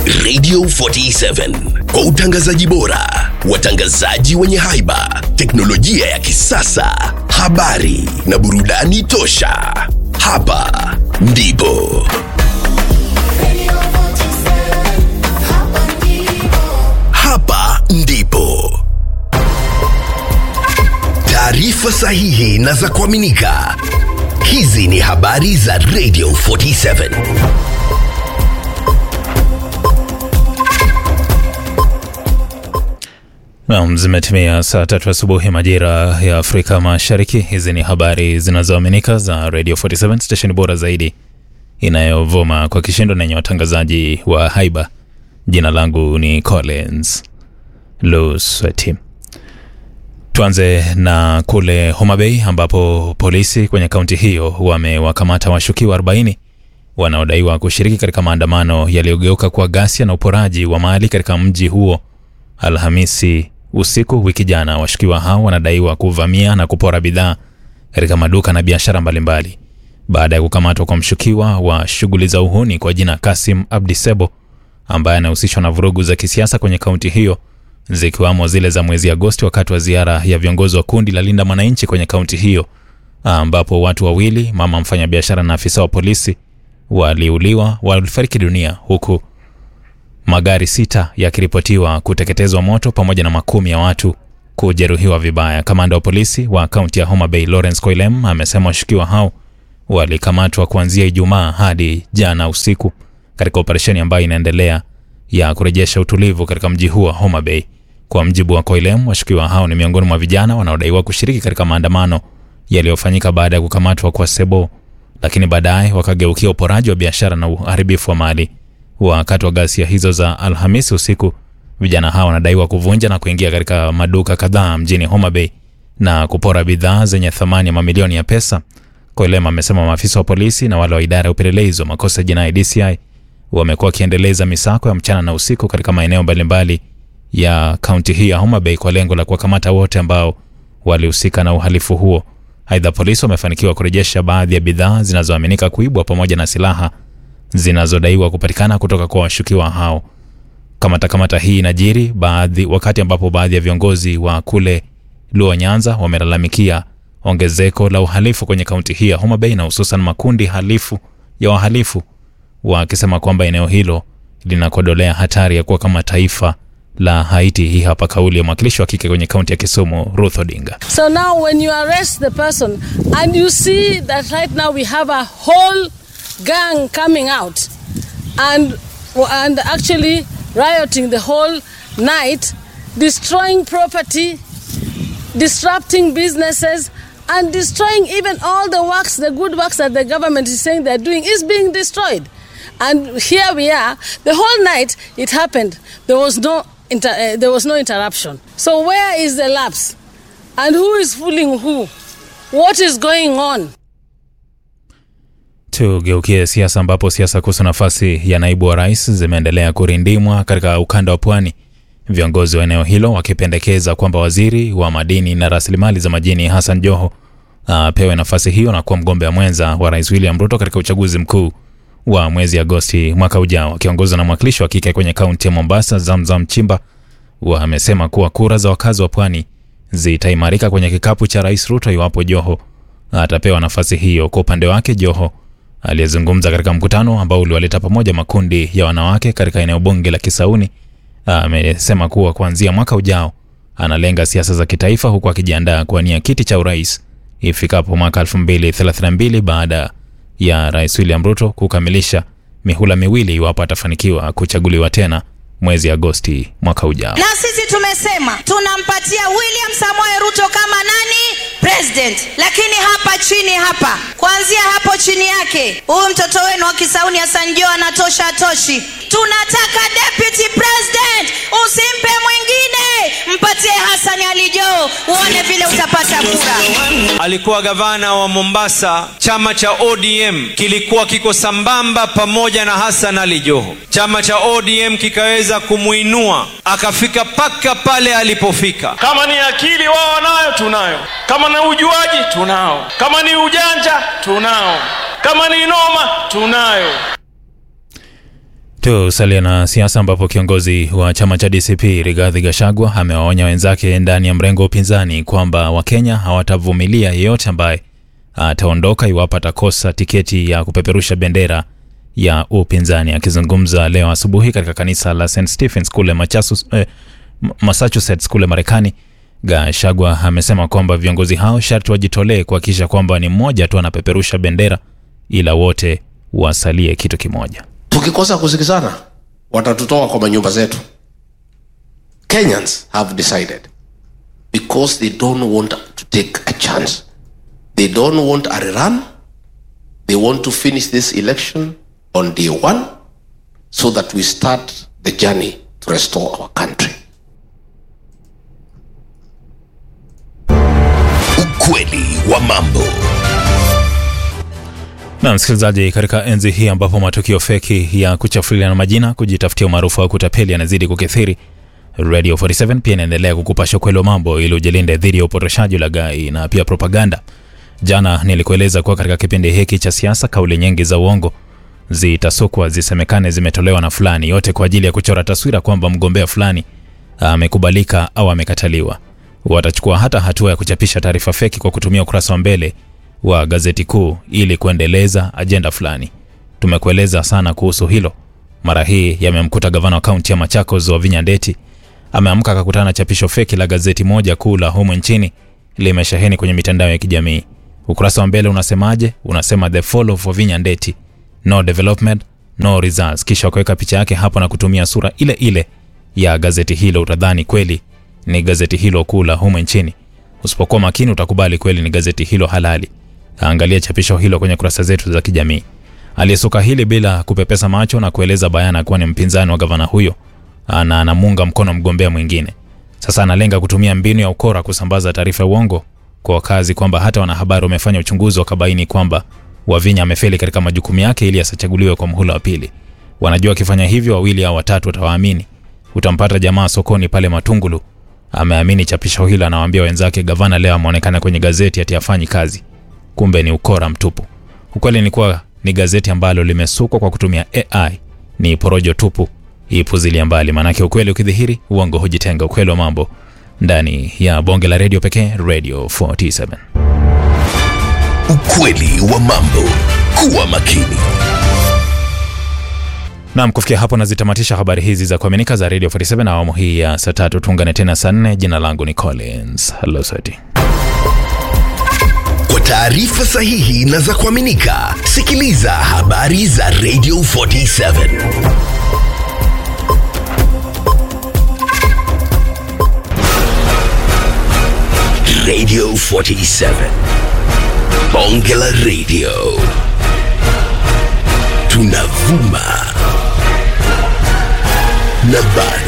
Radio 47 kwa utangazaji bora, watangazaji wenye haiba, teknolojia ya kisasa, habari na burudani tosha. Hapa ndipo hapa ndipo taarifa sahihi na za kuaminika. Hizi ni habari za Radio 47. Naam, zimetimia saa tatu asubuhi majira ya Afrika Mashariki. Hizi ni habari zinazoaminika za Radio 47 station bora zaidi inayovuma kwa kishindo na yenye watangazaji wa haiba. Jina langu ni Collins Lusweti. Tuanze na kule Homa Bay ambapo polisi kwenye kaunti hiyo wamewakamata washukiwa 40 wanaodaiwa kushiriki katika maandamano yaliyogeuka kwa ghasia na uporaji wa mali katika mji huo Alhamisi usiku wiki jana. Washukiwa hao wanadaiwa kuvamia na kupora bidhaa katika maduka na biashara mbalimbali. Baada ya kukamatwa kwa mshukiwa wa shughuli za uhuni kwa jina Kasim Abdisebo ambaye anahusishwa na vurugu za kisiasa kwenye kaunti hiyo zikiwamo zile za mwezi Agosti wakati wa ziara ya viongozi wa kundi la Linda Mwananchi kwenye kaunti hiyo ambapo watu wawili, mama mfanyabiashara na afisa wa polisi, waliuliwa walifariki dunia huku magari sita yakiripotiwa kuteketezwa moto pamoja na makumi ya watu kujeruhiwa vibaya. Kamanda wa polisi wa kaunti ya Homa Bay Lawrence Koilem amesema washukiwa hao walikamatwa kuanzia Ijumaa hadi jana usiku katika operesheni ambayo inaendelea ya kurejesha utulivu katika mji huo wa Homa Bay. Kwa mjibu wa Koilem, washukiwa hao ni miongoni mwa vijana wanaodaiwa kushiriki katika maandamano yaliyofanyika baada ya kukamatwa kwa Sebo, lakini baadaye wakageukia uporaji wa biashara na uharibifu wa mali. Wakati wa ghasia hizo za Alhamisi usiku, vijana hao wanadaiwa kuvunja na kuingia katika maduka kadhaa mjini Homa Bay na kupora bidhaa zenye thamani ya mamilioni ya pesa. Koilem amesema maafisa wa polisi na wale wa idara ya upelelezi wa makosa ya jinai DCI wamekuwa wakiendeleza misako ya mchana na usiku katika maeneo mbalimbali ya kaunti hii ya Homa Bay kwa lengo la kuwakamata wote ambao walihusika na uhalifu huo. Aidha, polisi wamefanikiwa kurejesha baadhi ya bidhaa zinazoaminika kuibwa pamoja na silaha zinazodaiwa kupatikana kutoka kwa washukiwa hao. Kamata kamata hii inajiri baadhi wakati ambapo baadhi ya viongozi wa kule Luo Nyanza wamelalamikia ongezeko la uhalifu kwenye kaunti hii ya Homa Bay na hususan makundi halifu ya wahalifu wakisema kwamba eneo hilo linakodolea hatari ya kuwa kama taifa la Haiti. Hii hapa kauli ya mwakilishi wa kike kwenye kaunti ya Kisumu, Ruth Odinga. So now when you arrest the person and you see that right now we have a whole gang coming out and and actually rioting the whole night, destroying property, disrupting businesses and destroying even all the works, the good works that the government is saying they're doing is being destroyed. And here we are, the whole night it happened. There was no inter, uh, there was no interruption. So where is the lapse? And who is fooling who? What is going on? Tugeukie siasa ambapo siasa kuhusu nafasi ya naibu wa rais zimeendelea kurindimwa katika ukanda wa pwani, viongozi wa eneo hilo wakipendekeza kwamba waziri wa madini na rasilimali za majini Hassan Joho apewe nafasi hiyo na kuwa mgombea mwenza wa rais William Ruto katika uchaguzi mkuu wa mwezi Agosti mwaka ujao. Akiongozwa na mwakilishi wa kike kwenye kaunti ya Mombasa, Zamzam Chimba, wamesema kuwa kura za wakazi wa pwani zitaimarika kwenye kikapu cha rais Ruto iwapo Joho atapewa nafasi hiyo. Kwa upande wake, Joho aliyezungumza katika mkutano ambao uliwaleta pamoja makundi ya wanawake katika eneo bunge la Kisauni amesema kuwa kuanzia mwaka ujao analenga siasa za kitaifa huku akijiandaa kuwania kiti cha urais ifikapo mwaka 2032 baada ya rais William Ruto kukamilisha mihula miwili iwapo atafanikiwa kuchaguliwa tena mwezi Agosti mwaka ujao. na sisi tumesema tunampatia William Samoei Ruto kama nani president, lakini hapa chini hapa, kuanzia hapo chini yake, huyu mtoto wenu wa Kisauni Hassan Joho anatosha atoshi. Tunataka deputy president, usimpe mwingine, mpatie Hassan Ali Joho, uone vile utapata kura. alikuwa gavana wa Mombasa. Chama cha ODM kilikuwa kiko sambamba pamoja na Hassan Ali Joho. Chama cha ODM kikaweza kumuinua akafika paka pale alipofika. Kama ni akili wao wanayo, tunayo. Kama ni ujuaji, tunao. Kama ni ujanja, tunao. Kama ni noma, tunayo. Tusalia na siasa ambapo kiongozi wa chama cha DCP Rigathi Gachagua amewaonya wenzake ndani ya mrengo wa upinzani kwamba Wakenya hawatavumilia yeyote ambaye ataondoka iwapo atakosa tiketi ya kupeperusha bendera ya upinzani. Akizungumza leo asubuhi katika kanisa la St Stephens kule Machasus, eh, Massachusetts kule Marekani, Gachagua amesema kwamba viongozi hao sharti wajitolee kuhakikisha kwamba ni mmoja tu anapeperusha bendera, ila wote wasalie kitu kimoja. tukikosa kusikizana watatutoa kwa manyumba zetu kenyans have decided because they don't want to take a chance they don't want a rerun they want to finish this election on day one so that we start the journey to restore our country Ukweli wa mambo. Na msikilizaji, katika enzi hii ambapo matukio feki ya kuchafuliana majina, kujitafutia umaarufu wa kutapeli yanazidi kukithiri, Radio 47 pia inaendelea kukupasha ukweli wa mambo ili ujilinde dhidi ya upotoshaji, ulaghai na pia propaganda. Jana nilikueleza kuwa katika kipindi hiki cha siasa, kauli nyingi za uongo zitasukwa zisemekane zimetolewa na fulani, yote kwa ajili ya kuchora taswira kwamba mgombea fulani amekubalika au amekataliwa. Watachukua hata hatua ya kuchapisha taarifa feki kwa kutumia ukurasa wa mbele wa gazeti kuu ili kuendeleza ajenda fulani. Tumekueleza sana kuhusu hilo. Mara hii yamemkuta gavana wa kaunti ya Machakos Wavinya Ndeti. Ameamka akakutana na chapisho feki la gazeti moja kuu la humu nchini, limesheheni kwenye mitandao ya kijamii. Ukurasa wa mbele unasemaje? Unasema the fall of Wavinya Ndeti, no development no results, kisha wakaweka picha yake hapo na kutumia sura ile ile ya gazeti hilo. Utadhani kweli ni gazeti hilo kuu la humu nchini. Usipokuwa makini, utakubali kweli ni gazeti hilo halali. Angalia chapisho hilo kwenye kurasa zetu za kijamii. Aliyesuka hili bila kupepesa macho na kueleza bayana kuwa ni mpinzani wa gavana huyo na anamuunga mkono mgombea mwingine. Sasa analenga kutumia mbinu ya ukora kusambaza taarifa ya uongo kwa wakazi kwamba hata wanahabari wamefanya uchunguzi wakabaini kwamba Wavinya amefeli katika majukumu yake ili asichaguliwe kwa mhula wa pili. Wanajua akifanya hivyo wawili au watatu watawaamini. Utampata jamaa sokoni pale Matungulu ameamini chapisho hilo, anawaambia wenzake gavana leo ameonekana kwenye gazeti ati afanyi kazi. Kumbe ni ukora mtupu. Ukweli ni kuwa ni gazeti ambalo limesukwa kwa kutumia AI. Ni porojo tupu, ipuzilia mbali. Maanake ukweli ukidhihiri, uongo hujitenga. Ukweli wa mambo ndani ya bonge la redio pekee, Radio 47. Ukweli wa mambo. Kuwa makini. Naam, kufikia hapo nazitamatisha habari hizi za kuaminika za Radio 47 na awamu hii ya saa tatu. Tuungane tena saa nne. Jina langu ni Collins Losati. Kwa taarifa sahihi na za kuaminika, sikiliza habari za Radio 47. Radio 47. Bonge la Radio. Tunavuma na bado